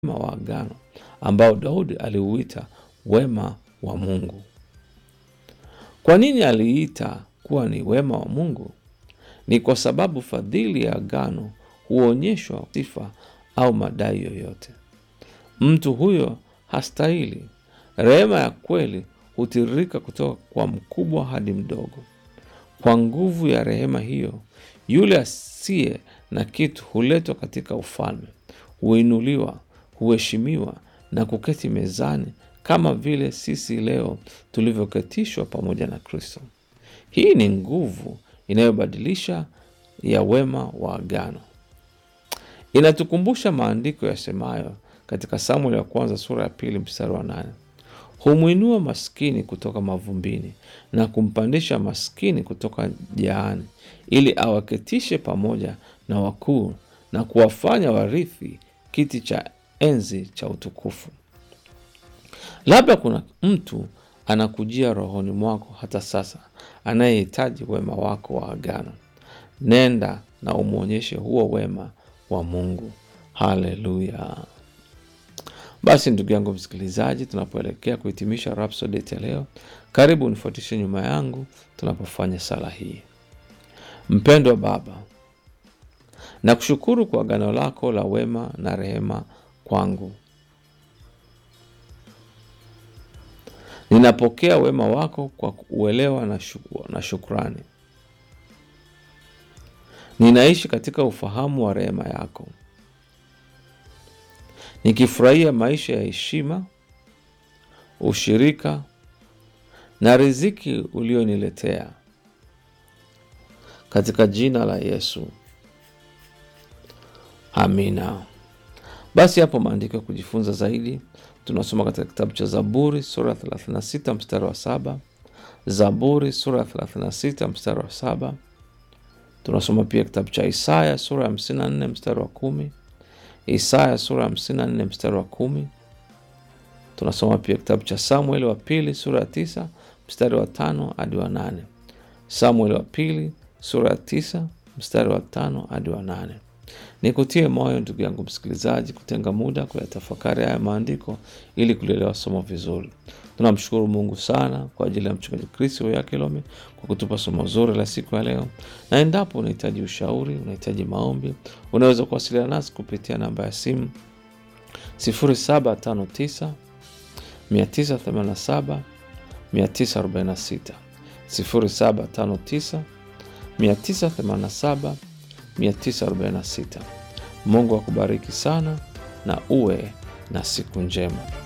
wema wa agano ambao Daudi aliuita wema wa Mungu. Kwa nini aliita kuwa ni wema wa Mungu? Ni kwa sababu fadhili ya agano huonyeshwa sifa au madai yoyote. Mtu huyo hastahili. Rehema ya kweli hutiririka kutoka kwa mkubwa hadi mdogo. Kwa nguvu ya rehema hiyo, yule asiye na kitu huletwa katika ufalme, huinuliwa, huheshimiwa na kuketi mezani kama vile sisi leo tulivyoketishwa pamoja na Kristo. Hii ni nguvu inayobadilisha ya wema wa agano. Inatukumbusha maandiko yasemayo katika Samueli ya kwanza sura ya pili mstari wa nane humwinua maskini kutoka mavumbini na kumpandisha maskini kutoka jaani, ili awaketishe pamoja na wakuu na kuwafanya warithi kiti cha enzi cha utukufu. Labda kuna mtu anakujia rohoni mwako hata sasa, anayehitaji wema wako wa agano. Nenda na umwonyeshe huo wema wa Mungu. Haleluya! Basi ndugu yangu msikilizaji, tunapoelekea kuhitimisha Rhapsody ya leo, karibu unifuatishe nyuma yangu tunapofanya sala hii. Mpendwa Baba, nakushukuru kwa agano lako la wema na rehema kwangu. Ninapokea wema wako kwa uelewa na, shuku, na shukrani. Ninaishi katika ufahamu wa rehema yako, nikifurahia maisha ya heshima, ushirika na riziki ulioniletea katika jina la Yesu, amina. Basi hapo maandiko ya kujifunza zaidi tunasoma katika kitabu cha Zaburi sura ya 36 mstari wa saba Zaburi sura ya 36 mstari wa saba Tunasoma pia kitabu cha Isaya sura ya 54 mstari wa kumi Isaya sura ya 54 mstari wa kumi Tunasoma pia kitabu cha Samueli wa pili sura ya tisa mstari wa tano hadi wa nane Samueli wa pili sura ya tisa mstari wa tano hadi wa nane Nikutie moyo ndugu yangu msikilizaji, kutenga muda kuyatafakari haya maandiko ili kulielewa somo vizuri. Tunamshukuru Mungu sana kwa ajili ya mchungaji Kristo Yakilome kwa kutupa somo zuri la siku ya leo, na endapo unahitaji ushauri, unahitaji maombi, unaweza kuwasiliana nasi kupitia namba ya simu 0759 987 946 0759 987 946. Mungu akubariki sana na uwe na siku njema.